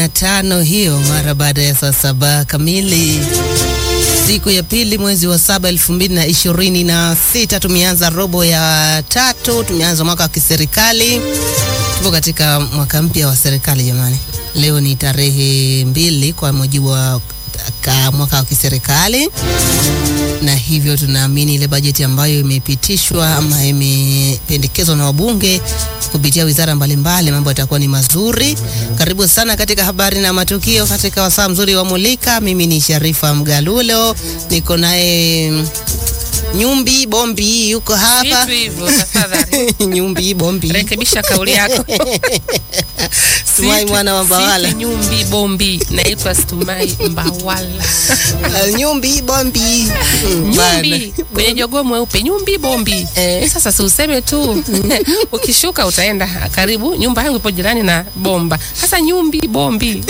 na tano hiyo mara baada ya saa saba kamili siku ya pili mwezi wa saba elfu mbili na ishirini na sita tumeanza robo ya tatu, tumeanza mwaka wa kiserikali. Tupo katika mwaka mpya wa serikali jamani. Leo ni tarehe mbili kwa mujibu wa ka mwaka wa kiserikali, na hivyo tunaamini ile bajeti ambayo imepitishwa ama imependekezwa na wabunge kupitia wizara mbalimbali, mambo yatakuwa ni mazuri. Karibu sana katika habari na matukio katika wasaa mzuri wa Mulika. Mimi ni Sharifa Mgalulo, niko naye Nyumbi Bombi yuko hapa. Vitu hivyo tafadhali. Nyumbi Bombi Rekebisha kauli yako. Stumai Situ- mwana wa Mbawala. situ Nyumbi Bombi. Naitwa Stumai Mbawala. Nyumbi Bombi Mm, bana. Nyumbi kwenye jogoo mweupe, Nyumbi Bombi. Eh. Sasa si useme tu. Ukishuka utaenda karibu, nyumba yangu ipo jirani na bomba. Sasa Nyumbi Bombi.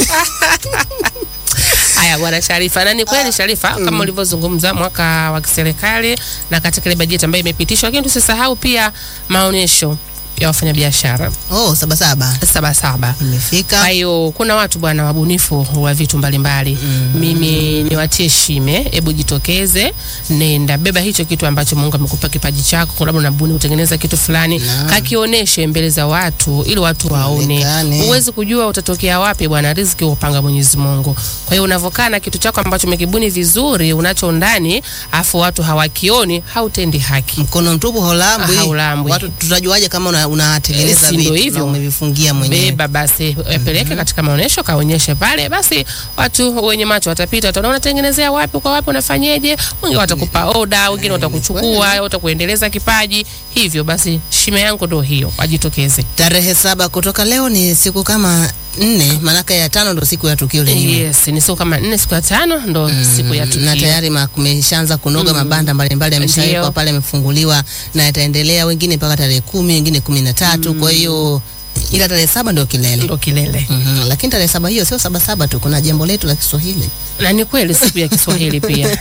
Haya bwana Sharifa, na ni kweli Sharifa, kama ulivyozungumza mwaka wa kiserikali na katika ile bajeti ambayo imepitishwa, lakini tusisahau pia maonyesho ya wafanyabiashara Oh, saba saba Sabasaba. Kwa imefika. hiyo kuna watu bwana wabunifu wa vitu mbalimbali mimi niwatie shime, hebu jitokeze, nenda beba hicho kitu ambacho Mungu amekupa kipaji chako, labda unabuni utengeneza kitu fulani, Naam. kakionyeshe mbele za watu ili watu waone. Ionekane. Huwezi kujua utatokea wapi bwana, riziki upanga Mwenyezi Mungu. Kwa hiyo unavokaa na kitu chako ambacho umekibuni vizuri, unacho ndani, afu watu hawakioni, hautendi haki. Mkono mtupu haulambwi. Haulambwi. Watu tutajuaje kama una- unatengeneza Eh, si ndio vitu hivyo? na umevifungia mwenyewe? beba basi yapeleke katika maonyesho kaonyeshe pale, basi watu wenye macho watapita, wataona unatengenezea wapi kwa wapi, unafanyeje. Wengine watakupa oda, wengine watakuchukua, watakuendeleza kipaji. Hivyo basi, shime yangu ndo hiyo, wajitokeze. Tarehe saba kutoka leo ni siku kama nne, maanake ya tano ndo siku ya tukio lenyewe. Yes, ni siku kama nne, siku ya tano ndo siku ya tukio. na tayari ma- kumeshaanza kunoga mabanda mbalimbali yameshawekwa Ndio. pale, yamefunguliwa na yataendelea, wengine mpaka tarehe kumi, wengine kumi na tatu. Kwa hiyo ila tarehe saba ndio kilele. ndo kilele, Mhm, Lakini tarehe saba hiyo sio saba saba tu, kuna jambo letu la Kiswahili. na ni kweli siku ya Kiswahili pia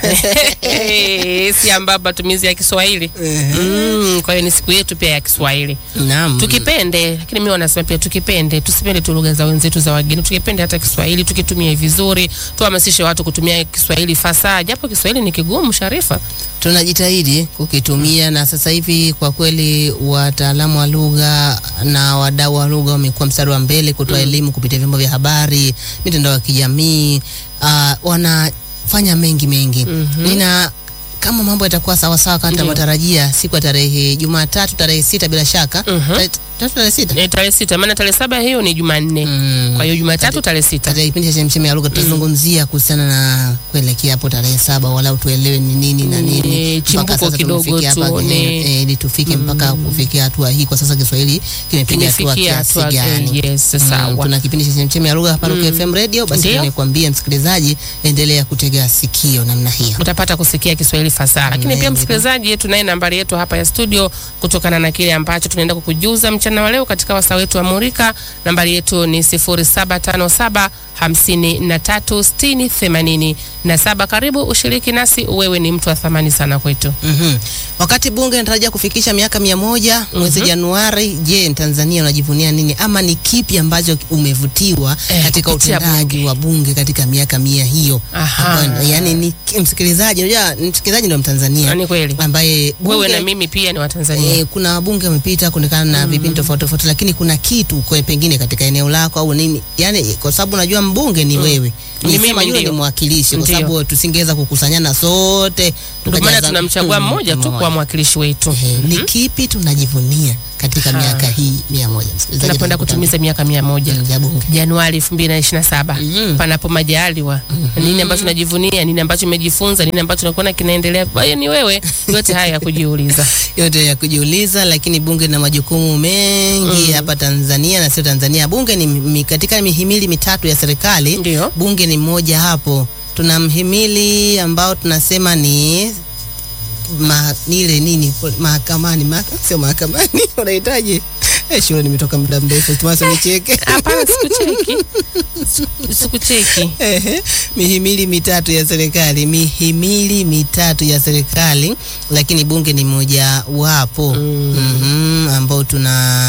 si ambapo matumizi ya Kiswahili mm, kwa hiyo ni siku yetu pia ya Kiswahili. Naam. tukipende lakini mimi wanasema pia tukipende tusipende tu lugha za wenzetu za wageni tukipende hata Kiswahili tukitumie vizuri tuhamasishe watu kutumia Kiswahili fasaha japo Kiswahili ni kigumu Sharifa tunajitahidi kukitumia na sasa hivi kwa kweli wataalamu wa lugha na wadau wa lugha wamekuwa mstari wa mbele kutoa elimu kupitia vyombo vya habari, mitandao ya kijamii uh, wanafanya mengi mengi. Nina kama mambo yatakuwa sawa sawa kama Ndio. tunavyotarajia siku ya tarehe Jumatatu tarehe sita bila shaka Mhm. Tarehe- tatu tarehe sita e, tarehe sita maana tarehe saba hiyo ni Jumanne Mm. kwa hiyo Jumatatu tarehe sita katika kipindi cha chemchemi ya lugha tutazungumzia kuhusiana na kuelekea hapo tarehe saba, walau tuelewe ni nini na nini Eh, mpaka chimbuko sasa kidogo tumefikia hapa tuone. kwenye- eh, ili tufike mpaka kufikia hatua hii. Kwa sasa Kiswahili kimepiga hatua kimefikia kiasi hatua gani? eh, yes Mm, sawa tuna kipindi cha chemchemi ya lugha hapa Rock FM Radio. Basi Ndio. nikwambie msikilizaji, endelea kutega sikio namna hiyo. utapata kusikia Kiswahili fasaha. Lakini pia Mm, msikilizaji, tunaye nambari yetu hapa ya studio, kutokana na kile ambacho tunaenda kukujuza mchana wa leo katika wasaa wetu wa Murika. Nambari yetu ni 0757 53 60 87. Karibu ushiriki nasi, wewe ni mtu wa thamani sana kwetu. Mhm. Wakati bunge inatarajia kufikisha miaka mia moja mwezi Januari, je, Tanzania unajivunia nini ama ni kipi ambacho umevutiwa Eh, katika kupitia utendaji bunge. wa bunge katika miaka mia hiyo? Aha. Hapa, yani ni msikilizaji, unajua msikilizaji ndio Mtanzania Ni kweli ambaye wewe bunge- na mimi pia ni Watanzania. Eh, kuna wabunge wamepita kulingana na vipindi tofauti tofauti, lakini kuna kitu kwa pengine katika eneo lako au nini, yani kwa sababu unajua mbunge ni wewe, Ni Nisema mimi yule ni ndio. mwakilishi, kwa Ndio. sababu tusingeweza kukusanyana sote, Ndio maana tukajaza- tunamchagua Mm, mmoja tu kwa mwakilishi wetu. Eh, ni kipi tunajivunia katika Ha. miaka hii mia moja msikilizaji, Tunakwenda kutimiza miaka mia moja Mm, ya bunge. Januari 2027 Mhm. panapo majaliwa. Nini ambacho najivunia, nini ambacho umejifunza, nini ambacho nakuona kinaendelea. Kwa hiyo ni wewe, yote haya ya kujiuliza. yote ya kujiuliza, lakini bunge lina majukumu mengi hapa Tanzania na sio Tanzania. Bunge ni mi, katika mihimili mitatu ya serikali, Ndio. bunge ni mmoja hapo. Tuna mhimili ambao tunasema ni ma, ni ile nini mahakamani, ma, sio mahakamani unahitaji eh, shule nimetoka muda mrefu, tumasa nicheke Hapana, sikucheki. Sikucheki. Ehe, mihimili mitatu ya serikali, mihimili mitatu ya serikali, lakini bunge ni moja wapo Mm. Mhm, ambao tuna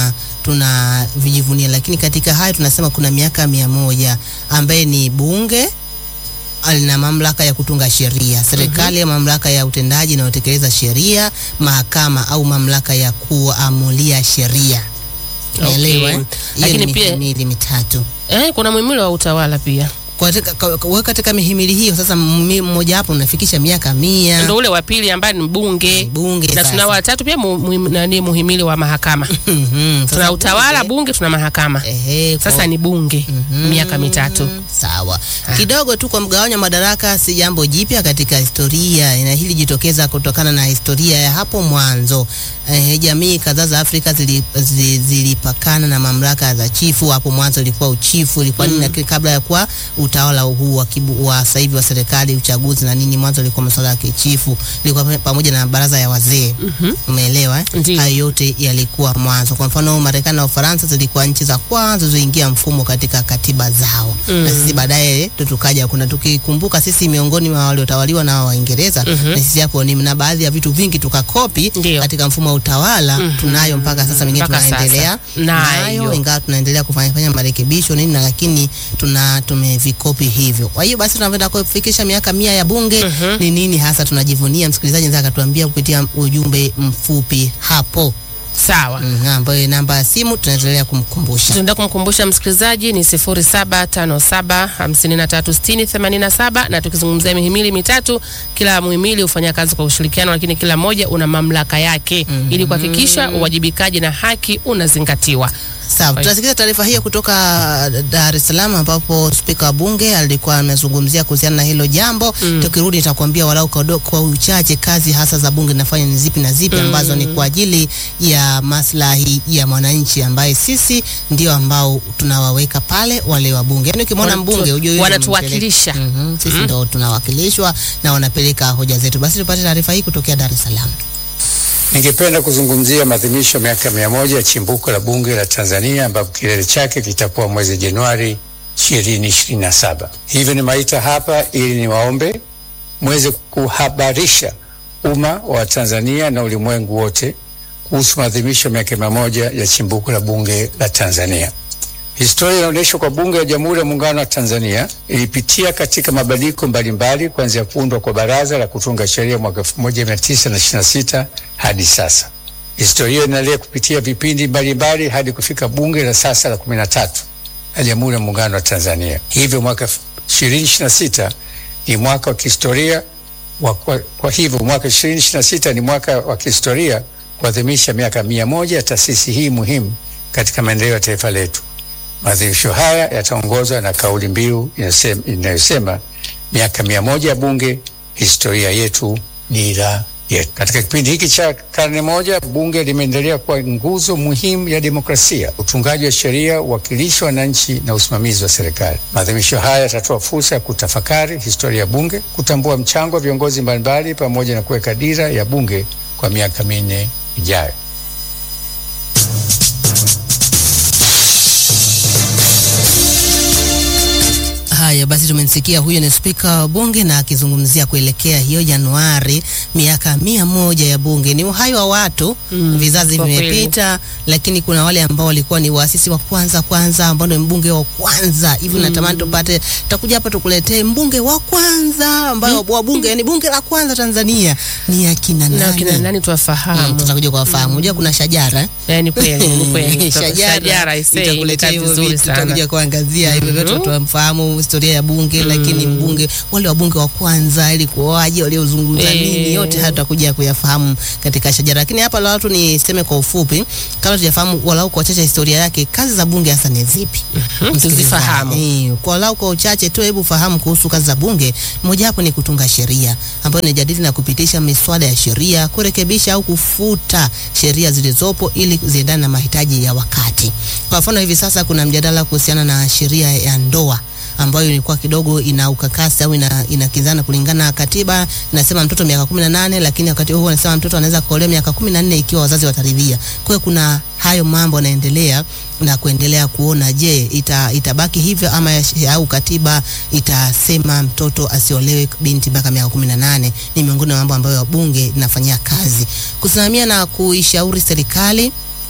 tunavijivunia, lakini katika hayo tunasema kuna miaka mia moja ambaye ni bunge lina mamlaka ya kutunga sheria, serikali ya mamlaka ya utendaji inayotekeleza sheria, mahakama au mamlaka ya kuamulia sheria. Umeelewa? Okay. eh? Hiyo Lakini ni pia- mihimili mitatu Eh, kuna muhimili wa utawala pia katika, ka- ka- wewe katika mihimili hiyo sasa, mmi- mmoja wapo unafikisha miaka mia ndo ule wa pili ambaye ni bunge bunge na sasa. tuna watatu pia mu, mu, nani muhimili wa mahakama Mhm, sasa tuna utawala bunge, bunge tuna mahakama ehe, kwa- sasa ni bunge miaka mitatu Sawa. Kidogo tu kwa mgawanyo wa madaraka si jambo jipya katika historia, na hili jitokeza kutokana na historia ya hapo mwanzo. Eh, jamii kadhaa za Afrika zili- zi- zilipakana na mamlaka za chifu. Hapo mwanzo ilikuwa uchifu, ilikuwa nini, lakini kabla ya kuwa utawala huu wa, kibu- wa sasa hivi wa serikali, uchaguzi na nini, mwanzo ilikuwa masuala ya kichifu, ilikuwa pa- pamoja na baraza ya wazee. Umeelewa eh? Ndiyo. Hayo yote yalikuwa mwanzo. Kwa mfano, Marekani na Ufaransa zilikuwa nchi za kwanza zilizoingia mfumo katika katiba zao na sisi baadaye ndo tukaja. Kuna tukikumbuka sisi miongoni mwa waliotawaliwa na Waingereza na sisi hapo ni na baadhi ya vitu vingi tukakopi Ndiyo. katika mfumo wa utawala tunayo mpaka sasa, mengine Mpaka tunaendelea sasa. Nayo. ingawa tunaendelea kufanya fanya marekebisho nini, na lakini tuna tumevikopi hivyo. Kwa hiyo basi tunapenda kufikisha miaka mia ya bunge ni nini hasa tunajivunia. Msikilizaji anaweza akatuambia kupitia ujumbe mfupi hapo sawa Mhm, ambayo namba ya simu tunaendelea kumkumbusha. tunaenda kumkumbusha msikilizaji ni 0757536087 na tukizungumzia mihimili mitatu, kila muhimili hufanya kazi kwa ushirikiano, lakini kila moja una mamlaka yake ili kuhakikisha uwajibikaji na haki unazingatiwa. Sawa, Right. tunasikiza taarifa hiyo kutoka Dar es Salaam ambapo spika wa bunge alikuwa amezungumzia kuhusiana na hilo jambo. Tukirudi nitakwambia walau kwa, do- kwa uchache kazi hasa za bunge zinafanya ni zipi na zipi ambazo ni kwa ajili ya maslahi ya mwananchi ambaye sisi ndio ambao tunawaweka pale wale wa bunge. Yaani ukimwona Wanatu- mbunge ujue yule ni wanatuwakilisha. mpeleka- Mhm, sisi ndo tunawakilishwa na wanapeleka hoja zetu. Basi tupate taarifa hii kutokea Dar es Salaam. Ningependa kuzungumzia maadhimisho ya miaka mia moja ya chimbuko la bunge la Tanzania ambapo kilele chake kitakuwa mwezi Januari 2027. Hivyo nimeita hapa ili niwaombe mweze kuhabarisha umma wa Tanzania na ulimwengu wote kuhusu maadhimisho ya miaka mia moja ya chimbuko la bunge la Tanzania. Historia inaonyesha kwa bunge la Jamhuri ya Muungano wa Tanzania ilipitia katika mabadiliko mbalimbali kuanzia kuundwa kwa baraza la kutunga sheria mwaka 1926 hadi sasa. Historia inaendelea kupitia vipindi mbalimbali hadi kufika bunge la sasa la 13 la Jamhuri ya Muungano wa Tanzania. Hivyo mwaka 2026 ni mwaka wa kihistoria wa, kwa, kwa hivyo mwaka 2026 ni mwaka wa kihistoria kuadhimisha miaka mia moja ya taasisi hii muhimu katika maendeleo ya taifa letu. Maadhimisho haya yataongozwa na kauli mbiu inasema- inayosema miaka mia moja ya bunge, historia yetu, dira yetu. Katika kipindi hiki cha karne moja, bunge limeendelea kuwa nguzo muhimu ya demokrasia, utungaji wa sheria, uwakilishi wa wananchi na usimamizi wa serikali. Maadhimisho haya yatatoa fursa ya kutafakari historia ya bunge, kutambua mchango wa viongozi mbalimbali, pamoja na kuweka dira ya bunge kwa miaka minne ijayo. Haya basi, tumemsikia huyo ni spika wa bunge na akizungumzia kuelekea hiyo Januari, miaka mia moja ya bunge. Ni uhai wa watu Mm, vizazi kwa kweli. vimepita, lakini kuna wale ambao walikuwa ni waasisi wa kwanza kwanza, ambao ndio mbunge wa kwanza hivi. Natamani tupate, tutakuja hapa tukuletee mbunge wa kwanza ambayo wa bunge, yani bunge la kwanza Tanzania ni akina Na nani? kina nani Mm, tuwafahamu? tutakuja kuwafahamu. Unajua kuna shajara eh? Eh, ni kweli, ni kweli. Shajara I say, itakuletea imekaa hivyo vizuri vitu, sana. tutakuja kuangazia hivyo vyote, tutamfahamu historia ya bunge, lakini mbunge wale wabunge wa kwanza ilikuwaje, waliozungumza Eh. nini, yote haya tutakuja kuyafahamu katika shajara. Lakini hapa la watu niseme kwa ufupi, kama tujafahamu walau kwa uchache historia yake, kazi za bunge hasa ni zipi? tuzifahamu. Eh, kwa walau kwa uchache tu, hebu fahamu kuhusu kazi za bunge. Mojawapo ni kutunga sheria ambayo inajadili na kupitisha miswada ya sheria, kurekebisha au kufuta sheria zilizopo ili ziendane na mahitaji ya wakati. Kwa mfano, hivi sasa kuna mjadala kuhusiana na sheria ya ndoa ambayo ilikuwa kidogo ina ukakasi au ina inakizana kulingana na katiba inasema mtoto miaka kumi na nane lakini wakati huo anasema mtoto anaweza kuolewa miaka kumi na nne ikiwa wazazi wataridhia. Kwa hiyo kuna hayo mambo yanaendelea na kuendelea kuona, je, ita, itabaki hivyo ama ya- au katiba itasema mtoto asiolewe binti mpaka miaka kumi na nane. Ni miongoni mwa mambo ambayo bunge linafanyia kazi kusimamia na kuishauri serikali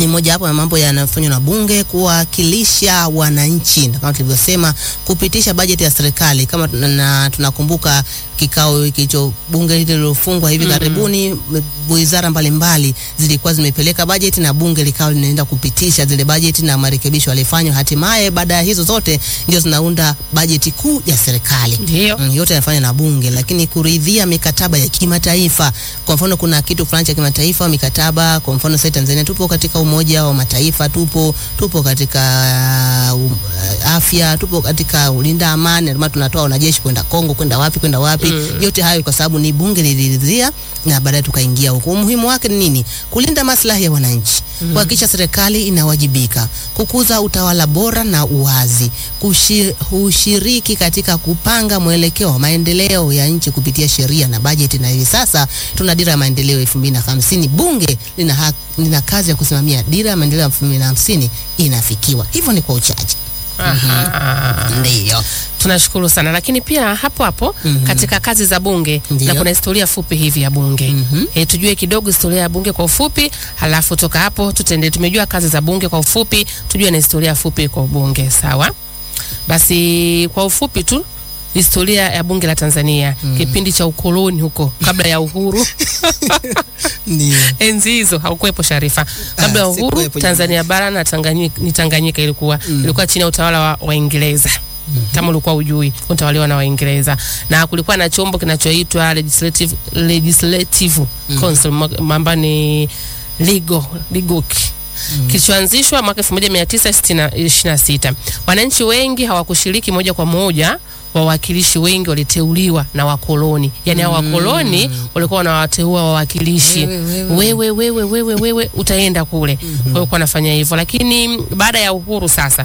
ni moja hapo ya mambo yanayofanywa na bunge kuwakilisha wananchi, na kama tulivyosema, kupitisha bajeti ya serikali. Kama tuna- na tunakumbuka kikao hicho bunge hili lilofungwa hivi karibuni, m- wizara mbalimbali zilikuwa zimepeleka bajeti na bunge likawa linaenda kupitisha zile bajeti na marekebisho yalifanywa. Hatimaye baada ya hizo zote ndio zinaunda bajeti kuu ya serikali. Ndio. Mm, yote yanafanywa na bunge, lakini kuridhia mikataba ya kimataifa. Kwa mfano, kuna kitu fulani cha kimataifa, mikataba. Kwa mfano, sasa Tanzania tupo katika Umoja wa Mataifa, tupo tupo katika uh, um, uh, afya, tupo katika ulinda amani, ndio maana tunatoa wanajeshi kwenda Kongo, kwenda wapi, kwenda wapi. Yote hayo kwa sababu ni bunge liliridhia, na baadaye tukaingia huko. Umuhimu wake ni nini? Kulinda maslahi ya wananchi, kuhakikisha serikali inawajibika, kukuza utawala bora na uwazi, kushi- kushiriki katika kupanga mwelekeo wa maendeleo ya nchi kupitia sheria na bajeti. Na hivi sasa tuna dira ya maendeleo elfu mbili na hamsini. Bunge lina, ha- lina kazi ya kusimamia dira ya maendeleo elfu mbili na hamsini inafikiwa. Hivyo ni kwa uchache, Aha. ndiyo. Tunashukuru sana, lakini pia hapo hapo katika kazi za bunge Ndiyo. na kuna historia fupi hivi ya bunge e, tujue kidogo historia ya bunge kwa ufupi, halafu toka hapo tutende. Tumejua kazi za bunge kwa ufupi, tujue na historia fupi kwa bunge. Sawa, basi kwa ufupi tu historia ya bunge la Tanzania kipindi cha ukoloni huko kabla ya uhuru Ndiyo. enzi hizo haukuwepo Sharifa. Kabla ya Ah, uhuru sikuwepo Tanzania bara na Tanganyika, ni Tanganyika ilikuwa ilikuwa chini ya utawala wa Waingereza. Kama ulikuwa ujui, utawaliwa na Waingereza na kulikuwa na chombo kinachoitwa legislative, legislative council mwa- ambayo ni legal legal kilichoanzishwa mwaka 1926. Wananchi wengi hawakushiriki moja kwa moja, wawakilishi wengi waliteuliwa na wakoloni. Yaani hao wakoloni walikuwa wanawateua wawakilishi. Wewe, Wewe wewe wewe wewe utaenda kule. Kwa hiyo kwa nafanya hivyo, lakini baada ya uhuru sasa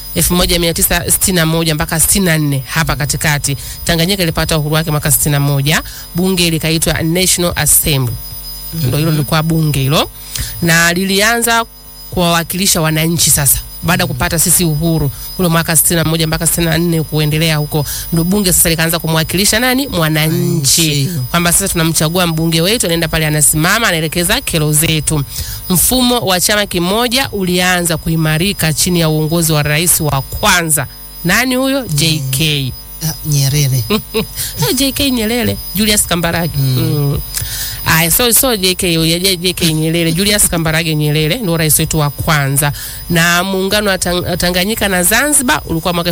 1961 mpaka 64 hapa katikati Tanganyika ilipata uhuru wake mwaka 61, bunge likaitwa National Assembly ndo hilo lilikuwa bunge hilo, na lilianza kuwawakilisha wananchi sasa baada ya kupata sisi uhuru ule mwaka 61 mpaka 64 kuendelea huko, ndo bunge sasa likaanza kumwakilisha nani? Mwananchi, Mwananchi. kwamba sasa tunamchagua mbunge wetu, anaenda pale, anasimama, anaelekeza kero zetu. Mfumo wa chama kimoja ulianza kuimarika chini ya uongozi wa rais wa kwanza. Nani huyo? JK Ah, Nyerere. Ah, JK Nyerere, Julius Kambarage. Mm. Aya, so so JK huyo, J- JK Nyerere, Julius Kambarage Nyerere ndio rais wetu wa kwanza. Na muungano wa Tang- Tanganyika na Zanzibar ulikuwa mwaka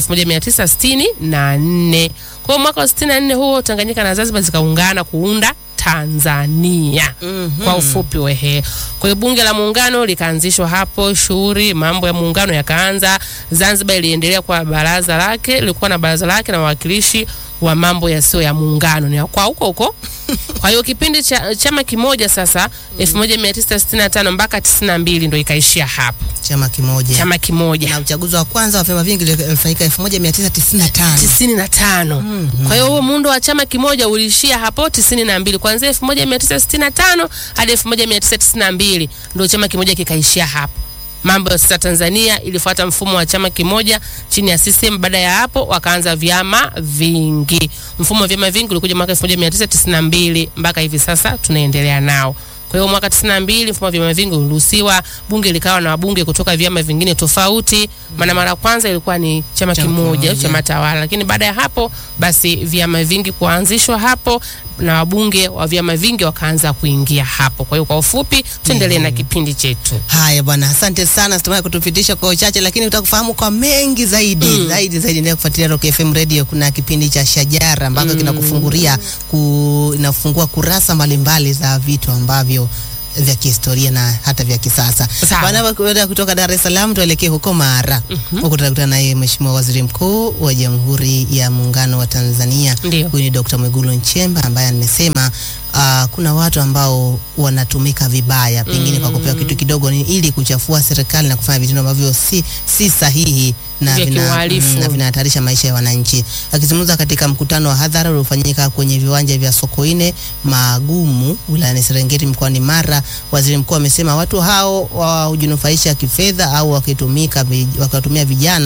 1964. Kwa hiyo mwaka wa 64 huo Tanganyika na Zanzibar zikaungana kuunda Tanzania. Kwa ufupi wehe. Kwa hiyo bunge la muungano likaanzishwa hapo, shughuli mambo ya muungano yakaanza. Zanzibar iliendelea kwa baraza lake, lilikuwa na baraza lake na wawakilishi wa mambo yasiyo ya muungano ni kwa huko huko. Kwa hiyo kipindi cha chama kimoja sasa 1965 mpaka 92 ndo ikaishia hapo, Chama kimoja. chama kimoja na uchaguzi wa kwanza wa vyama vingi ulifanyika 1995. tisini na tano. Kwa hiyo huo muundo wa chama kimoja uliishia hapo tisini na mbili kuanzia elfu moja mia tisa sitini na tano hadi elfu moja mia tisa tisini na mbili ndio chama kimoja kikaishia hapo. Mambo ya sasa Tanzania ilifuata mfumo wa chama kimoja chini ya CCM. Baada ya hapo wakaanza vyama vingi. Mfumo wa vyama vingi ulikuja mwaka 1992 mpaka hivi sasa tunaendelea nao. Kwa hiyo mwaka 92 mfumo wa vyama vingi uliruhusiwa, bunge likawa na wabunge kutoka vyama vingine tofauti. Maana mara ya kwanza ilikuwa ni chama Chama kimoja, kimoja. chama tawala, lakini baada ya hapo basi vyama vingi kuanzishwa hapo na wabunge wa vyama vingi wakaanza kuingia hapo. Kwa hiyo kwa ufupi tuendelee na kipindi chetu. Haya bwana, asante sana Situmai kutupitisha kwa uchache, lakini utakufahamu kwa mengi zaidi zaidi zaidi. Endelea kufuatilia Rock FM Radio. Kuna kipindi cha Shajara ambako kinakufungulia ku, inafungua kurasa mbalimbali za vitu ambavyo vya kihistoria na hata vya kisasa. Sawa. Bwana, baada kutoka Dar es Salaam tuelekee huko Mara. Huko tutakutana naye Mheshimiwa Waziri Mkuu wa Jamhuri ya Muungano wa Tanzania. Ndio. Huyu ni Dr. Mwigulu Nchemba ambaye amesema uh, kuna watu ambao wanatumika vibaya pengine kwa kupewa kitu kidogo ni ili kuchafua serikali na kufanya vitendo ambavyo si, si sahihi na Vya vina- kiuhalifu. mm, na vinahatarisha maisha ya wananchi. Akizungumza katika mkutano wa hadhara uliofanyika kwenye viwanja vya Sokoine Magumu wilayani Serengeti mkoani Mara, waziri mkuu amesema watu hao wa hujinufaisha kifedha au wakitumika vi- wakiwatumia vijana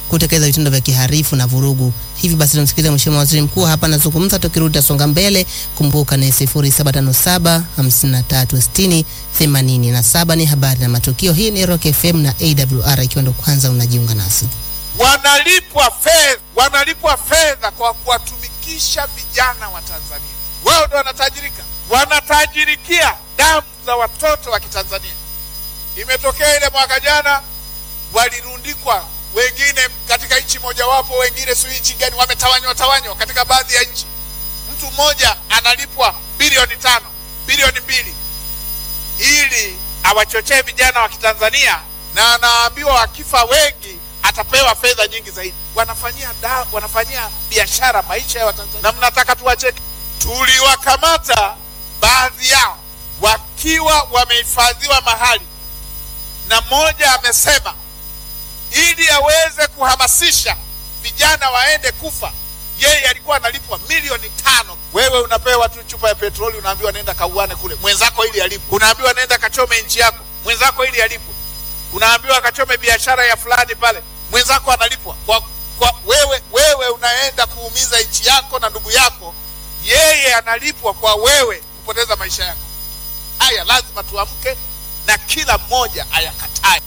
kutekeleza vitendo vya kiharifu na vurugu. Hivi basi tumsikilize Mheshimiwa Waziri Mkuu hapa anazungumza, tukirudi tasonga mbele. Kumbuka ni 0757 5360 87 ni habari na matukio. Hii ni Rock FM na AWR, ikiwa ndo kwanza unajiunga nasi. wanalipwa fedha, wanalipwa fedha kwa kuwatumikisha vijana wa Tanzania. Wao ndo wanatajirika, wanatajirikia damu za watoto wa Kitanzania. Imetokea ile mwaka jana, walirundikwa wengine katika nchi mojawapo, wengine sijui nchi gani, wametawanywa tawanywa katika baadhi ya nchi. Mtu mmoja analipwa bilioni tano, bilioni mbili ili awachochee vijana wa Kitanzania, na anaambiwa wakifa wengi atapewa fedha nyingi zaidi. Wanafanyia da, wanafanyia biashara maisha ya Watanzania, na mnataka tuwacheke? Tuliwakamata baadhi yao wakiwa wamehifadhiwa mahali, na mmoja amesema ili aweze kuhamasisha vijana waende kufa, yeye alikuwa analipwa milioni tano. Wewe unapewa tu chupa ya petroli, unaambiwa nenda kauane kule, mwenzako ili alipwe. Unaambiwa nenda kachome nchi yako, mwenzako ili alipwe. Unaambiwa kachome biashara ya fulani pale, mwenzako analipwa kwa, kwa wewe. Wewe unaenda kuumiza nchi yako na ndugu yako, yeye analipwa kwa wewe kupoteza maisha yako. Haya lazima tuamke na kila mmoja ayakatae.